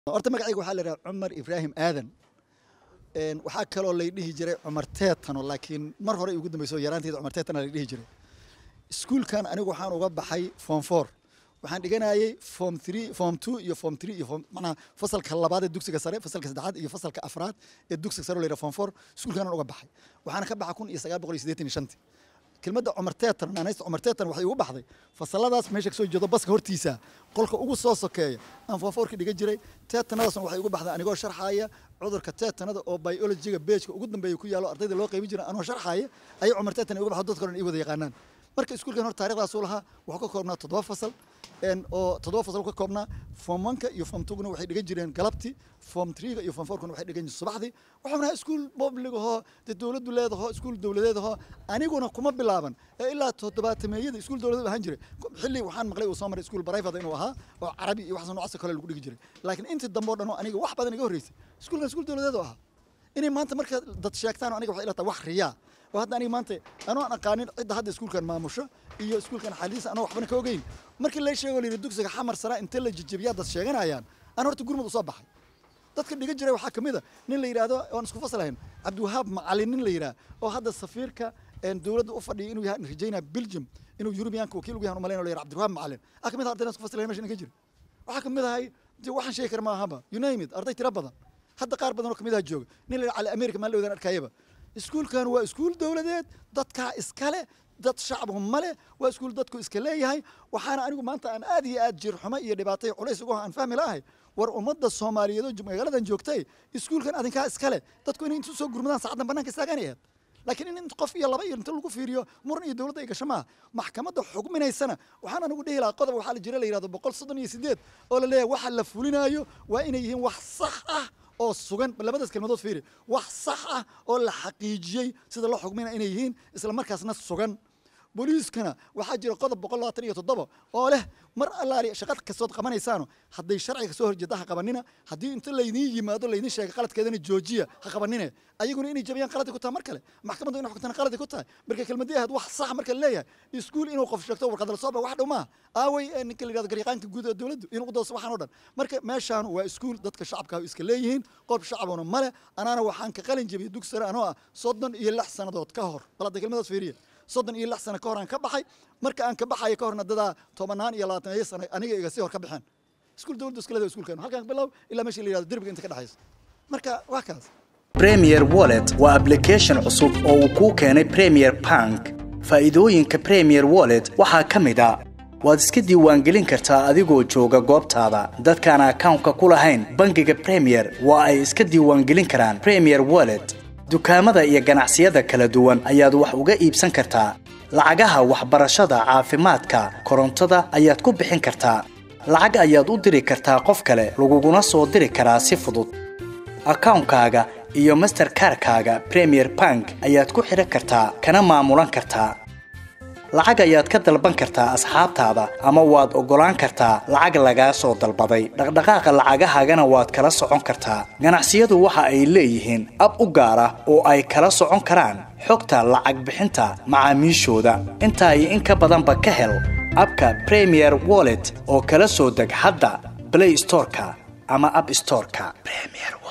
horta magacayga waxaa la yidhaha cumar ibraahim aadan waxaa kaloo lay dhihi jiray cumar teetano laakiin mar hore ugu dambeyso yaraanteeda cumar teetana lay dhihi jiray iskuulkan anigu waxaan uga baxay form four waxaan dhiganayay form three form two iyo form three iyo form macnaha fasalka labaad ee dugsiga sare fasalka saddexaad iyo fasalka afraad ee dugsiga sare oo la yidhaha form four iskuulkanan uga baxay waxaana ka baxa kun iyo sagaal boqol iyo siddeetan iyo shantii kelmadda cumar teetan naanaysta cumar teetan waxay ugu baxday fasaladaas meesha kasoo jeedo baska hortiisa qolka ugu soo sokeeya aan foonfoorka dhigan jiray teetanadaasna waxay ugu baxday anigoo sharxaaya cudurka teetanada oo biologiga beejka ugu dambeeya ku yaalo ardayda loo qaybin jira anoo sharxaaya ayay cumar teetan uga baxdo dadka dhan ay wada yaqaanaan marka iskuulkan hor taarikhdaasuu lahaa wuxuu ka koobnaa toddoba fasal oo toddoba fasal ka koobnaa form oneka iyo form twoguna waxay dhigan jireen galabtii form threega iyo form fourkuna waxay dhigan jireen subaxdii waxaan ahaa iskuul public ahoo dee dowladdu leedahoo iskuul dowladeed ahoo aniguna kuma bilaaban ee ilaa toddobaatameeyada iskuul dowladeed ahaan jiray xilli waxaan maqlay uu soo maray iskuul private inuu ahaa oo carabi iyo waxaas noocaas kale lagu dhigi jiray laakiin intii dambe oo dhan oo aniga wax badan iga horreysay iskuulkan iskuul dowladeed oo ahaa inay maanta marka dad sheegtaan aniga waxay ila tahay wax riyaa oo hadda aniga maanta anoo aan aqaanin cidda hadda iskuulkan maamusho iyo iskuulkan xaliisa anoo waxbana ka ogeyn markii la sheego la yidhi dugsiga xamar sara inta la jijibiyaa dad sheeganayaan aan horta gurmud usoo baxay dadka dhigan jiray waxaa kamid a nin la yidhaahdo oon isku fasalahayn cabdiwahaab macalin nin la yidhaah oo hadda safiirka dowladda u fadhiya inuu yahay rajaynaa belgium inuu yurubiyaanka wakiil ugu yahan umalayn o la yidhaha cabdiwahaab macalin waxaa kamid ah ardaydan isku fasalahayn mesha ninka jira waxaa kamid ahay waxaan sheegi kara maahaba you name it arday tira badan hadda qaar badan oo kamid aha jooga nin la yidhaha cali america maan la arkayaba iskuulkan waa iskuul dowladeed dadkaa iskale dad shacbu male waa iskuul dadku iska leeyahay waxaana anigu maanta aan aad iyo aad jirxumo iyo dhibaatay culays ugu aan fahmi lahay war ummadda soomaaliyeed oo magaaladan joogtay iskuulkan adinkaa iskale dadku inay intu soo gurmadaan saacaddan bannaanka istaaganay ahayd laakiin in qof iyo laba iyo inta lagu fiiriyo muran iyo dowladda ay gasho maaha maxkamadda xugminaysana waxaan anigu dhihi lahaa qodob waxaa la jira la yidhahdo boqol soddon iyo siddeed oo la leeyahay waxa la fulinaayo waa inay yihiin wax sax ah oo sugan labadaas kelmadood fiiri wax sax ah oo la xaqiijiyey sida loo xugmina inay yihiin isla markaasna sugan booliiskana waxaa jira qodob boqol labaatan iyo toddoba oo leh mar allaali shaqad kastood qabanaysaano hadday sharciga kasoo horjeeda ha qabanina haddii inta laydiin yimaado laydiin sheega qaladkeedana joojiya ha qabanine ayaguna inay jabiyaan qaladi ku tahay mar kale maxkamaddu inay xugtana qaladi ku tahay marka kelmadii ahayd wax sax marka leeyahay iskuul inuu qof sheegto warqadala soo ba wax dhow maaha aaway ninka la yidhahdo garyaqaanka guud ee dowladdu inuu u dooso waxaan oo dhan marka meeshaan waa iskuul dadka shacabka iska leeyihiin qof shacabuna male anaana waxaan ka qalin jebiyey dugsi sare anoo ah soddon iyo lix sannadood ka hor bal hadda kelmadaas fiiriya soddon iyo lix sano ka hor aan ka baxay marka aan ka baxayo ka horna dadaa tobanaan iyo labaatan iyo sano aniga iga sii hor ka baxeen iskuul dowladdu iska leedahay iskuulkan halkaan bilow ilaa meesha la yidhahdo derbiga inta ka dhexaysa marka waa kaas premier wallet waa application cusub oo uu kuu keenay premier bank faa'iidooyinka premier wallet waxaa ka mid a waad iska diiwaangelin kartaa adigoo jooga goobtaada dadkaan akawnka ku lahayn bangiga premier waa ay iska diiwaangelin karaan premier wallet dukaamada iyo ganacsiyada kala duwan ayaad wax uga iibsan kartaa lacagaha waxbarashada caafimaadka korontada ayaad ku bixin kartaa lacag ayaad u diri kartaa qof kale laguguna soo diri karaa si fudud akawnkaaga iyo masterkarkaaga premier bank ayaad ku xidhan kartaa kana maamulan kartaa lacag ayaad ka dalban kartaa asxaabtaada ama waad oggolaan kartaa lacag lagaa soo dalbaday dhaqdhaqaaqa lacagahaagana waad kala socon kartaa ganacsiyadu waxa ay leeyihiin ab u gaar ah oo ay kala socon karaan xogta lacag bixinta macaamiishooda intaa iyo in ka badanba ka hel abka premier wallet oo kala soo deg hadda blay storeka ama ab storeka